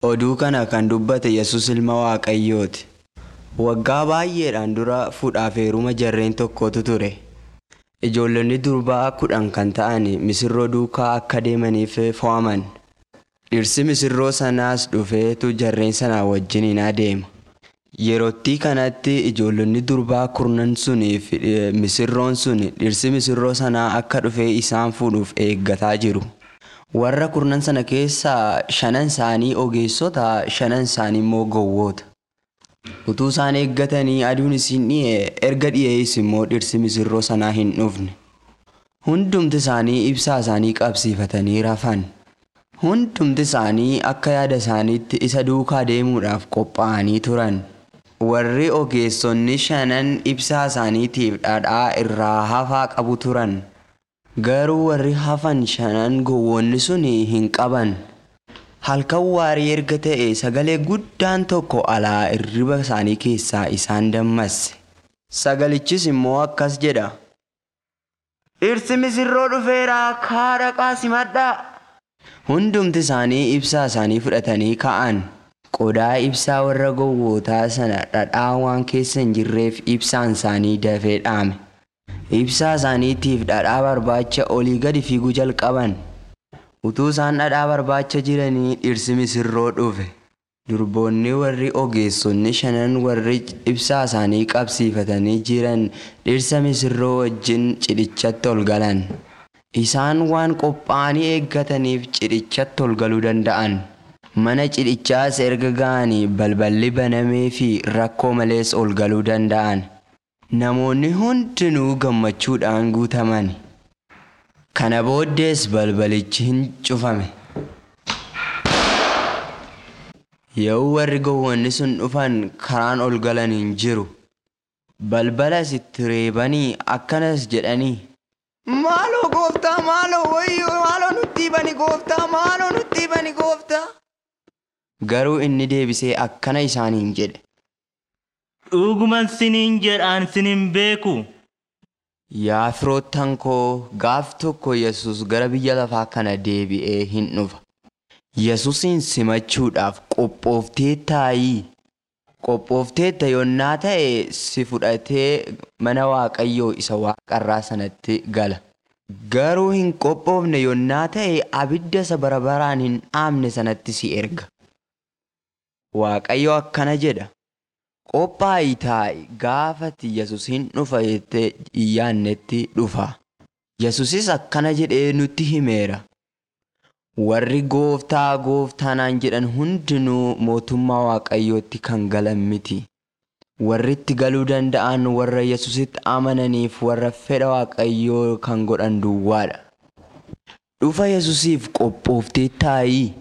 Oduu kana kan dubbate Yesus ilma Waaqayyooti. Waggaa baay'eedhaan dura fuudhaaf heeruma jarreen tokkotu ture. Ijoollonni durbaa kudhan kan ta'an misirroo duukaa akka deemaniif fo'aman. Dhirsi misirroo sanaas dhufeetu jarreen sanaa wajjiniin adeema. Yerootti kanatti ijoollonni durbaa kurnan suniif misirroon sun dhirsi misirroo sanaa akka dhufee isaan fuudhuuf eeggataa jiru. Warra kurnan sana keessaa shanan isaanii ogeessota shanan isaanii immoo gowwoota. Utuu isaan eeggatanii aduun isin dhi'e erga dhi'ees immoo dhirsi misirroo sanaa hin dhufne. Hundumti isaanii ibsaa isaanii qabsiifatanii rafan. Hundumti isaanii akka yaada isaaniitti isa duukaa deemuudhaaf qophaa'anii turan. Warri ogeessonni shanan ibsaa isaaniitiif dhadhaa irraa hafaa qabu turan. Garuu warri hafan shanan gowwoonni sun hin qaban. Halkan waarii erga ta'e sagalee guddaan tokko alaa irriba isaanii keessaa isaan dammasse. Sagalichis immoo akkas jedha. Dhirsi misirroo dhufeeraa kaa dhaqaa simadhaa. Hundumti isaanii ibsaa isaanii fudhatanii ka'an. Qodaa ibsaa warra gowwootaa sana dhadhaa waan keessa hin jirreef ibsaan isaanii dafee dhaame. Ibsaa isaaniitiif dhadhaa barbaacha olii gadi fiiguu jalqaban. Utuu isaan dhadhaa barbaacha jiranii dhirsi misirroo dhufe. Durboonni warri ogeessonni shanan warri ibsaa isaanii qabsiifatanii jiran dhirsa misirroo wajjin cidhichatti ol galan. Isaan waan qophaa'anii eeggataniif cidhichatti ol galuu danda'an. Mana cidhichaas erga ga'anii balballi banamee fi rakkoo malees ol galuu danda'an. Namoonni hundinuu gammachuudhaan guutaman. Kana booddees balbalichi hin cufame. Yoo warri gowwoonni sun dhufan karaan ol galan hin jiru. Balbalas itti reebanii akkanas jedhanii. Maaloo gooftaa maaloo wayyoo maaloo nutti bani gooftaa maaloo nutti bani gooftaa. Garuu inni deebisee akkana isaaniin jedhe. Dhuguman siniin jedhaan sinin beeku. Yaa firoottan koo gaaf tokko Yesus gara biyya lafaa kana deebi'ee hin dhufa. Yesusin simachuudhaaf qophooftee taa'ii. Qophoofteetta yonnaa ta'e si fudhatee mana Waaqayyoo isa waaqarraa sanatti gala. Garuu hin qophoofne yonnaa ta'e abidda isa bara baraan hin dhaamne sanatti si erga. Waaqayyo akkana jedha. Qophaa'ii taa'i gaafati Yesus hin dhufa jettee hin yaannetti dhufa. Yesusis akkana jedhee nutti himeera. Warri gooftaa gooftaanaan jedhan hundinuu mootummaa Waaqayyootti kan galan miti. Warri itti galuu danda'an warra Yesusitti amananiif warra fedha Waaqayyoo kan godhan duwwaadha. Dhufa Yesusiif qophooftee taa'ii.